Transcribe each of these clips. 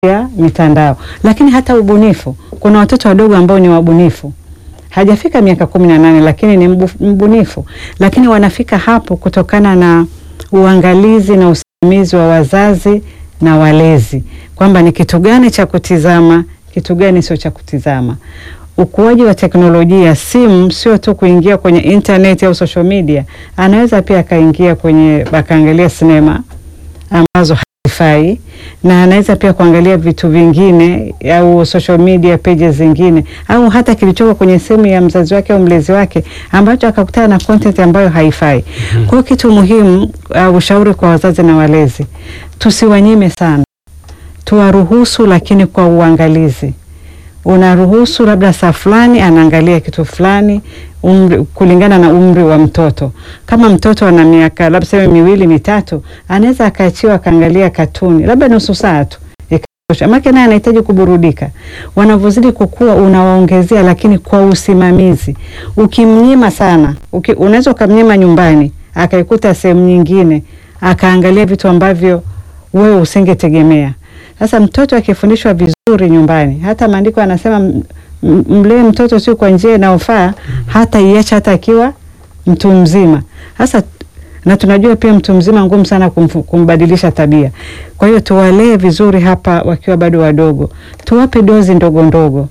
ya mitandao. Lakini hata ubunifu, kuna watoto wadogo ambao ni wabunifu hajafika miaka kumi na nane lakini ni mbu, mbunifu, lakini wanafika hapo kutokana na uangalizi na usimamizi wa wazazi na walezi, kwamba ni kitu gani cha kutizama, kitu gani sio cha kutizama. Ukuaji wa teknolojia, simu sio tu kuingia kwenye internet au social media, anaweza pia akaingia kwenye akaangalia sinema ambazo hazifai na anaweza pia kuangalia vitu vingine au social media pages zingine au hata kilichoko kwenye simu ya mzazi wake au mlezi wake ambacho akakutana na content ambayo haifai. Kwa hiyo kitu muhimu, uh, ushauri kwa wazazi na walezi, tusiwanyime sana, tuwaruhusu, lakini kwa uangalizi. Unaruhusu labda saa fulani anaangalia kitu fulani umri, kulingana na umri wa mtoto. Kama mtoto ana miaka labda sema miwili mitatu, anaweza akaachiwa akaangalia katuni labda nusu saa tu ikatosha, maana naye anahitaji kuburudika. Wanavyozidi kukua, unawaongezea lakini kwa usimamizi. Ukimnyima sana, uki, unaweza ukamnyima nyumbani akaikuta sehemu nyingine akaangalia vitu ambavyo wewe usingetegemea. Sasa mtoto akifundishwa vizuri nyumbani, hata maandiko anasema mlee mtoto sio kwa njia inayofaa, hata iacha hata akiwa mtu mzima. Sasa na tunajua pia mtu mzima ngumu sana kumfu, kumbadilisha tabia. Kwa hiyo tuwalee vizuri hapa wakiwa bado wadogo, tuwape dozi ndogo ndogo.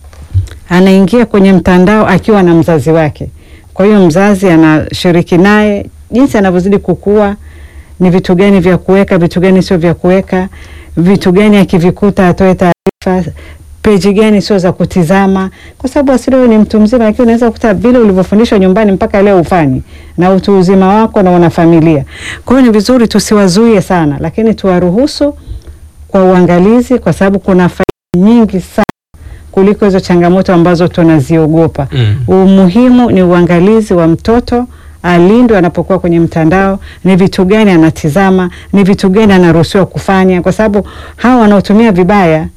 Anaingia kwenye mtandao akiwa na mzazi wake, kwa hiyo mzazi anashiriki naye jinsi anavyozidi kukua, ni vitu gani vya kuweka, vitu gani sio vya kuweka, vitu gani akivikuta atoe taarifa peji gani sio za kutizama, kwa sababu asili wewe ni mtu mzima, lakini unaweza kukuta vile ulivyofundishwa nyumbani mpaka leo ufanyi na utu uzima wako na una familia. Kwa hiyo ni vizuri tusiwazuie sana, lakini tuwaruhusu kwa uangalizi, kwa sababu kuna faida nyingi sana kuliko hizo changamoto ambazo tunaziogopa. Mm. Umuhimu ni uangalizi wa mtoto alindwe anapokuwa kwenye mtandao, ni vitu gani anatizama, ni vitu gani anaruhusiwa kufanya, kwa sababu hawa wanaotumia vibaya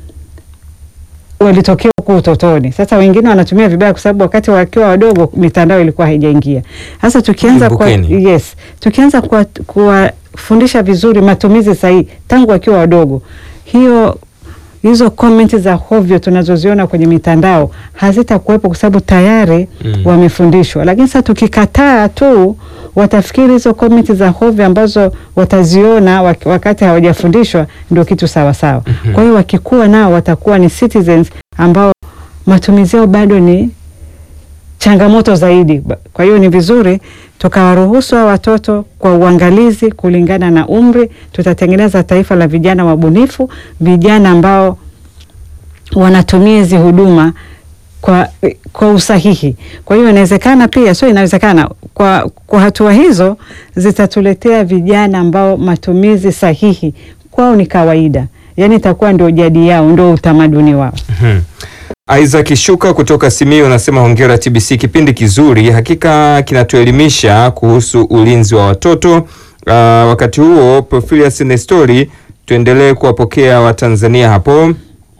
walitokea huko utotoni. Sasa wengine wanatumia vibaya kwa sababu wakati wakiwa wadogo mitandao ilikuwa haijaingia. Sasa tukianza kwa, Kumbukeni. yes, tukianza kuwa- kuwafundisha vizuri matumizi sahihi tangu wakiwa wadogo, hiyo hizo komenti za hovyo tunazoziona kwenye mitandao hazitakuwepo kwa sababu tayari Mm. wamefundishwa. Lakini sasa tukikataa tu, watafikiri hizo komenti za hovyo ambazo wataziona wak- wakati hawajafundishwa ndio kitu sawa sawa. Mhm. Kwa hiyo wakikuwa nao watakuwa ni citizens ambao matumizi yao bado ni changamoto zaidi. Ba- Kwa hiyo ni vizuri tukawaruhusu hao watoto kwa uangalizi kulingana na umri. Tutatengeneza taifa la vijana wabunifu, vijana ambao wanatumia hizi huduma kwa, kwa usahihi. Kwa hiyo inawezekana pia, sio inawezekana, kwa, kwa hatua hizo zitatuletea vijana ambao matumizi sahihi kwao ni kawaida, yaani itakuwa ndio jadi yao, ndio utamaduni wao. Mhm. Isaac Shuka kutoka Simiyu anasema hongera TBC, kipindi kizuri, hakika kinatuelimisha kuhusu ulinzi wa watoto. Uh, wakati huo Profilius Nestori, tuendelee kuwapokea Watanzania hapo.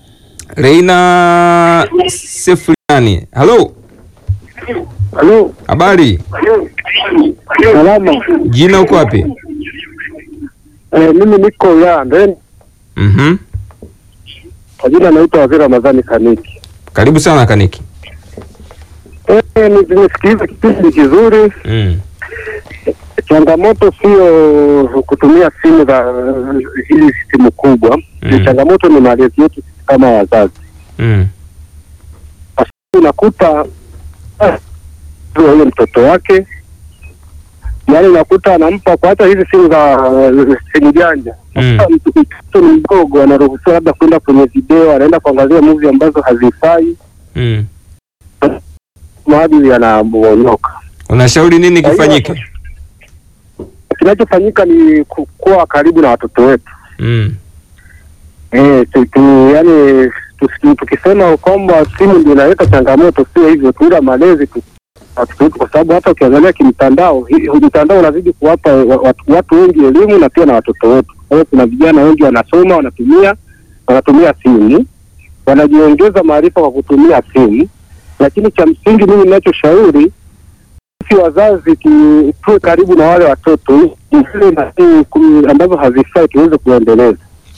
Reina Sefriani, halo, Halo, habari, salama. jina uko wapi? Eh, mimi niko Yande, Mhm. kwa jina naitwa Waziri Ramadhani Kaniki. Karibu sana Kaniki. Eh, ni- nimesikiliza kipindi kizuri. Mm. Changamoto sio kutumia simu za hizi simu kubwa Mm. changamoto ni malezi yetu sisi kama wazazi. Mm. Unakuta ah, huyo mtoto wake yaani unakuta anampa kwa hata hizi simu za uh, simu janja Mm. Sasa mtu- mtoto ni mdogo anaruhusiwa labda kwenda kwenye video anaenda kuangalia movie ambazo hazifai Mm. maadili yanamonyoka Unashauri nini Kwa hiyo- kifanyike? kinachofanyika ni ku- kuwa karibu na watoto wetu Mm. Eh, tu, tu, yani tusi- tukisema kwamba simu ndio inaleta changamoto, sio hivyo tu, ila malezi tu watoto wetu, kwa sababu hata ukiangalia kimtandao, hii- mtandao unazidi kuwapa wa- watu, watu wengi elimu na pia na watoto wetu. Kwa hiyo kuna vijana wengi wanasoma, wanatumia wanatumia simu, wanajiongeza maarifa kwa kutumia simu, lakini cha msingi mimi ninachoshauri sisi wazazi tu- tuwe karibu na wale watoto, zile nani kum- ambazo hazifai tuweze kuendeleza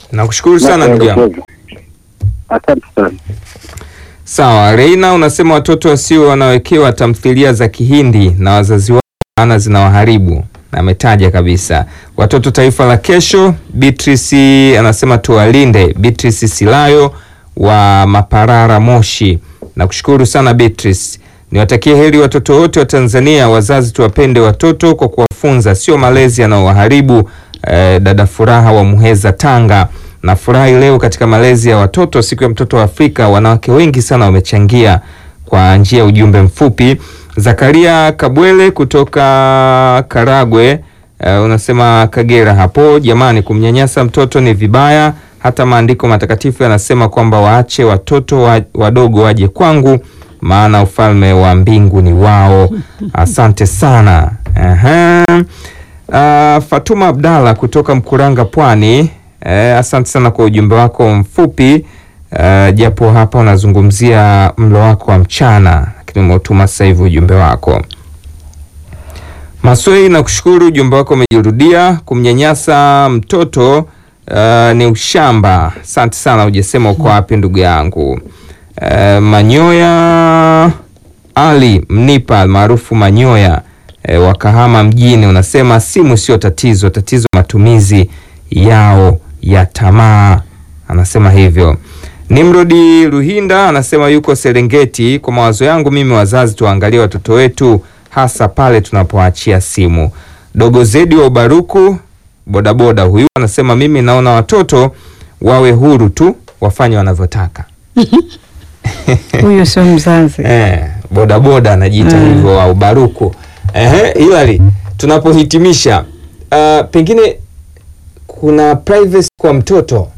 Nakushukuru sana ndugu yangu. mapendekezo. Asante sana. Sawa, Reina unasema watoto wasio wanawekewa tamthilia za Kihindi na wazazi wao maana zinawaharibu. Na ametaja kabisa watoto taifa la kesho. Beatrice anasema tuwalinde. Beatrice Silayo wa Maparara Moshi. Nakushukuru sana Beatrice. Niwatakie heri watoto wote wa Tanzania. Wazazi tuwapende watoto kwa kuwafunza, sio malezi yanayowaharibu. Eh, dada Furaha wa Muheza Tanga. Nafurahi leo katika malezi ya watoto, siku ya mtoto wa Afrika, wanawake wengi sana wamechangia kwa njia ya ujumbe mfupi. Zakaria Kabwele kutoka Karagwe, eh, unasema Kagera hapo, jamani, kumnyanyasa mtoto ni vibaya. Hata maandiko matakatifu yanasema kwamba waache watoto wa, wadogo waje kwangu, maana ufalme wa mbingu ni wao. Asante sana. Aha. Ah, Fatuma Abdalla kutoka Mkuranga Pwani. Eh, asante sana kwa ujumbe wako mfupi eh, japo hapa unazungumzia mlo wako wa mchana, lakini umeutuma sasa hivi ujumbe wako. Maswei, nakushukuru, ujumbe wako umejirudia. Kumnyanyasa mtoto eh, ni ushamba. Asante sana, hujasema uko wapi ndugu yangu. Eh, Manyoya Ali Mnipa maarufu Manyoya e, wa Kahama mjini unasema simu sio tatizo, tatizo matumizi yao ya tamaa. Anasema hivyo. Nimrodi Ruhinda anasema yuko Serengeti. Kwa mawazo yangu mimi, wazazi tuangalie watoto wetu, hasa pale tunapoachia simu. Dogo Zedi wa Ubaruku bodaboda huyu anasema mimi naona watoto wawe huru tu, wafanye wanavyotaka. Huyo sio mzazi. Eh, bodaboda anajiita Mm. hivyo au baruku. Ehe, Hilary, tunapohitimisha uh, pengine kuna privacy kwa mtoto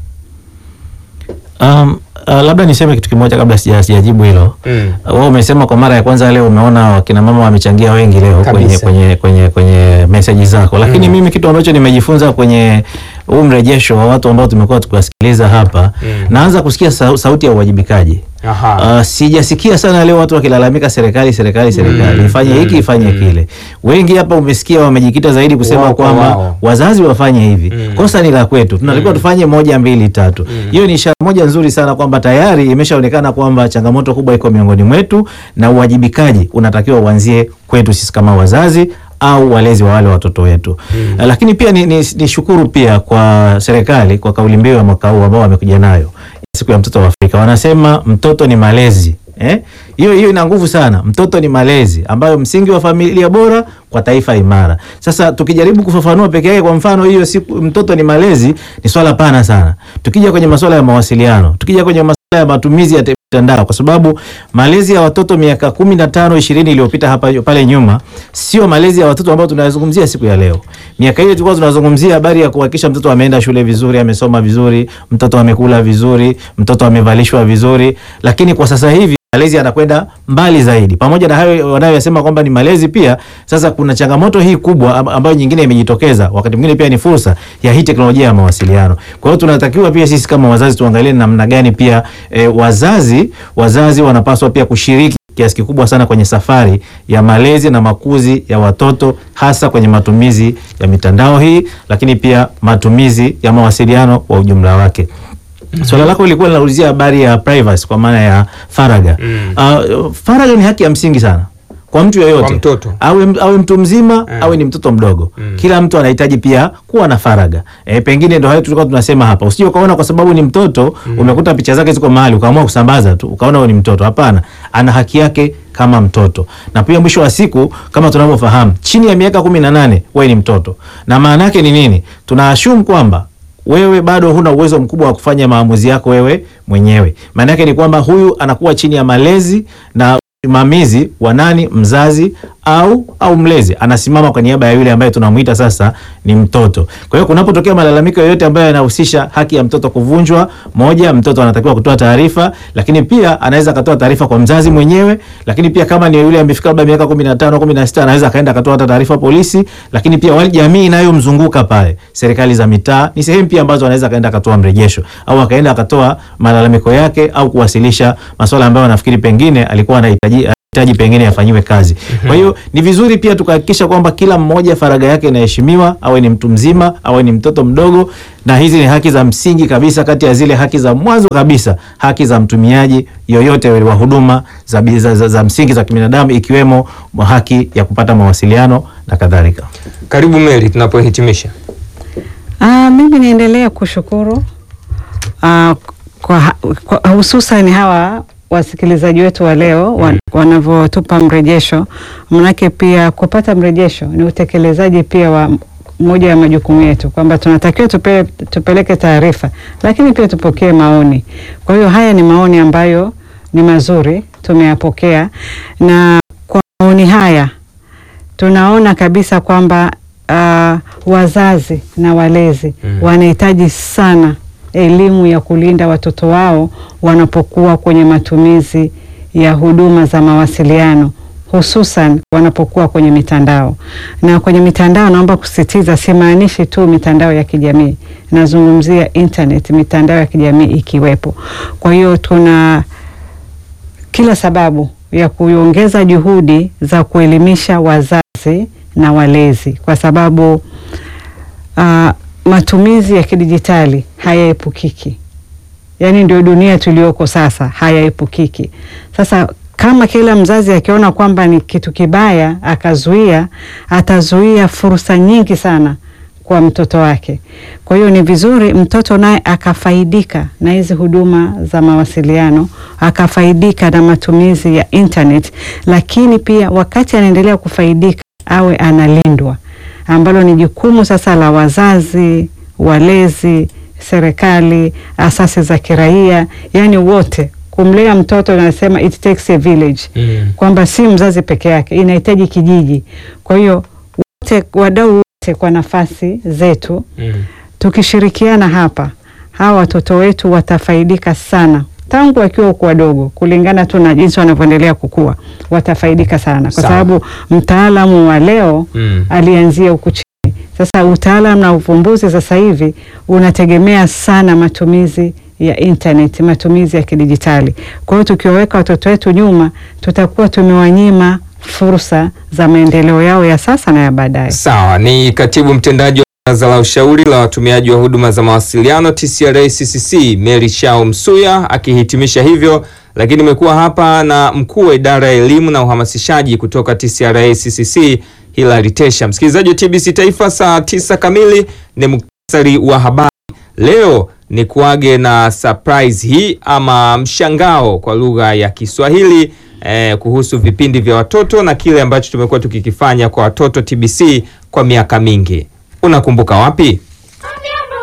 Um, uh, labda niseme kitu kimoja kabla sija- sijajibu hilo. mm. Uh, Wewe umesema kwa mara ya kwanza leo umeona wakina mama wamechangia wengi leo kwenye Kabisa. kwenye kwenye kwenye message zako, lakini Mm. mimi kitu ambacho nimejifunza kwenye huu mrejesho wa watu ambao tumekuwa tukiwasikiliza hapa Mm. naanza kusikia sau- sauti ya uwajibikaji. Aha. Uh, sijasikia sana leo watu wakilalamika serikali serikali serikali Mm, ifanye mm, hiki ifanye mm. kile. Wengi hapa umesikia wamejikita zaidi kusema Wao kwa kwamba wao. wazazi wafanye hivi. Mm. Kosa ni la kwetu, tunatakiwa Mm. tufanye moja mbili tatu. Mm. Hiyo ni ishara moja nzuri sana kwamba tayari imeshaonekana kwamba changamoto kubwa iko miongoni mwetu na uwajibikaji unatakiwa uanzie kwetu sisi kama wazazi au walezi wa wale watoto wetu. Mm. Uh, Lakini pia ni, ni, ni shukuru pia kwa serikali kwa kauli mbiu ya mwaka huu ambao wamekuja nayo siku ya mtoto wa Afrika. Wanasema mtoto ni malezi. Eh? Hiyo hiyo ina nguvu sana. Mtoto ni malezi ambayo msingi wa familia bora kwa taifa imara. Sasa tukijaribu kufafanua peke yake, kwa mfano hiyo siku mtoto ni malezi ni swala pana sana. Tukija kwenye masuala ya mawasiliano, tukija kwenye masuala ya matumizi ya te- mitandao, kwa sababu malezi ya watoto miaka kumi na tano ishirini iliyopita hapa pale nyuma sio malezi ya watoto ambao tunayazungumzia siku ya leo. Miaka ile tulikuwa tunazungumzia habari ya kuhakikisha mtoto ameenda shule vizuri, amesoma vizuri, mtoto amekula vizuri, mtoto amevalishwa vizuri, lakini kwa sasa hivi malezi yanakwenda mbali zaidi. Pamoja na hayo wanayosema kwamba ni malezi, pia sasa kuna changamoto hii kubwa am- ambayo nyingine imejitokeza, wakati mwingine pia ni fursa ya hii teknolojia ya mawasiliano. Kwa hiyo tunatakiwa pia sisi kama wazazi tuangalie namna gani pia e, wazazi wazazi wanapaswa pia kushiriki kiasi kikubwa sana kwenye safari ya malezi na makuzi ya watoto hasa kwenye matumizi ya mitandao hii, lakini pia matumizi ya mawasiliano kwa ujumla wake. Swala lako lilikuwa linaulizia habari ya privacy kwa maana ya faragha. Mm. Uh, faragha ni haki ya msingi sana kwa mtu yeyote, Kwa mtoto. awe, awe mtu mzima Mm. awe ni mtoto mdogo Mm. kila mtu anahitaji pia kuwa na faragha. E, pengine ndo hayo tulikuwa tunasema hapa, usije ukaona kwa sababu ni mtoto umekuta picha zake ziko mahali ukaamua kusambaza tu ukaona huyo ni mtoto. Hapana, ana haki yake kama mtoto, na pia mwisho wa siku kama tunavyofahamu, chini ya miaka kumi na nane wewe ni mtoto, na maana yake ni nini? Tuna assume kwamba wewe bado huna uwezo mkubwa wa kufanya maamuzi yako wewe mwenyewe. Maana yake ni kwamba huyu anakuwa chini ya malezi na usimamizi wa nani? Mzazi au au mlezi, anasimama kwa niaba ya yule ambaye tunamuita sasa ni mtoto. Kwa hiyo kunapotokea malalamiko yoyote ambayo yanahusisha haki ya mtoto kuvunjwa, moja, mtoto anatakiwa kutoa taarifa, lakini pia anaweza akatoa taarifa kwa mzazi mwenyewe, lakini pia kama ni yule amefika labda miaka 15 16 anaweza akaenda akatoa hata taarifa polisi, lakini pia wale jamii inayomzunguka pale, serikali za mitaa ni sehemu pia ambazo anaweza akaenda akatoa mrejesho au akaenda akatoa malalamiko yake au kuwasilisha masuala ambayo anafikiri pengine alikuwa anahitaji hitaji pengine yafanyiwe kazi. Kwa hiyo ni vizuri pia tukahakikisha kwamba kila mmoja faragha yake inaheshimiwa, awe ni mtu mzima, awe ni mtoto mdogo, na hizi ni haki za msingi kabisa, kati ya zile haki za mwanzo kabisa, haki za mtumiaji yoyote wa huduma za, za, za, za msingi za kibinadamu, ikiwemo haki ya kupata mawasiliano na kadhalika. Karibu Mary, tunapohitimisha. Ah, mimi niendelea kushukuru ah, kwa, kwa hususan hawa wasikilizaji wetu wa leo wa, wanavyotupa mrejesho, manake pia kupata mrejesho ni utekelezaji pia wa moja ya majukumu yetu, kwamba tunatakiwa tupe, tupeleke taarifa, lakini pia tupokee maoni. Kwa hiyo haya ni maoni ambayo ni mazuri, tumeyapokea na kwa maoni haya tunaona kabisa kwamba uh, wazazi na walezi Mm. wanahitaji sana elimu ya kulinda watoto wao wanapokuwa kwenye matumizi ya huduma za mawasiliano hususan wanapokuwa kwenye mitandao. Na kwenye mitandao, naomba kusisitiza, simaanishi tu mitandao ya kijamii, nazungumzia internet, mitandao ya kijamii ikiwepo. Kwa hiyo tuna kila sababu ya kuongeza juhudi za kuelimisha wazazi na walezi, kwa sababu uh, matumizi ya kidijitali hayaepukiki. Yaani ndio dunia tuliyoko sasa, hayaepukiki. Sasa kama kila mzazi akiona kwamba ni kitu kibaya akazuia, atazuia fursa nyingi sana kwa mtoto wake. Kwa hiyo ni vizuri mtoto naye akafaidika na hizi huduma za mawasiliano, akafaidika na matumizi ya internet, lakini pia wakati anaendelea kufaidika awe analindwa, ambalo ni jukumu sasa la wazazi, walezi, serikali, asasi za kiraia, yani wote kumlea mtoto. Nasema it takes a village Mm. kwamba si mzazi peke yake, inahitaji kijiji. Kwa hiyo wote, wadau wote kwa nafasi zetu, Mm. tukishirikiana hapa, hawa watoto wetu watafaidika sana tangu wakiwa huku wadogo, kulingana tu na jinsi wanavyoendelea kukua, watafaidika sana kwa Sawa. sababu mtaalamu wa leo Mm. alianzia huku chini. Sasa utaalamu na uvumbuzi sasa hivi unategemea sana matumizi ya internet, matumizi ya kidijitali. Kwa hiyo tukiwaweka watoto wetu nyuma, tutakuwa tumewanyima fursa za maendeleo yao ya sasa na ya baadaye. Sawa, ni katibu mtendaji wa baraza la ushauri la watumiaji wa huduma za mawasiliano TCRA CCC Mary Shao Msuya akihitimisha hivyo, lakini imekuwa hapa na mkuu wa idara ya elimu na uhamasishaji kutoka TCRA CCC Hilary Tesha. Msikilizaji wa TBC Taifa, saa tisa kamili ni muktasari wa habari. Leo ni kuage na surprise hii ama mshangao kwa lugha ya Kiswahili eh, kuhusu vipindi vya watoto na kile ambacho tumekuwa tukikifanya kwa watoto TBC kwa miaka mingi. Unakumbuka wapi?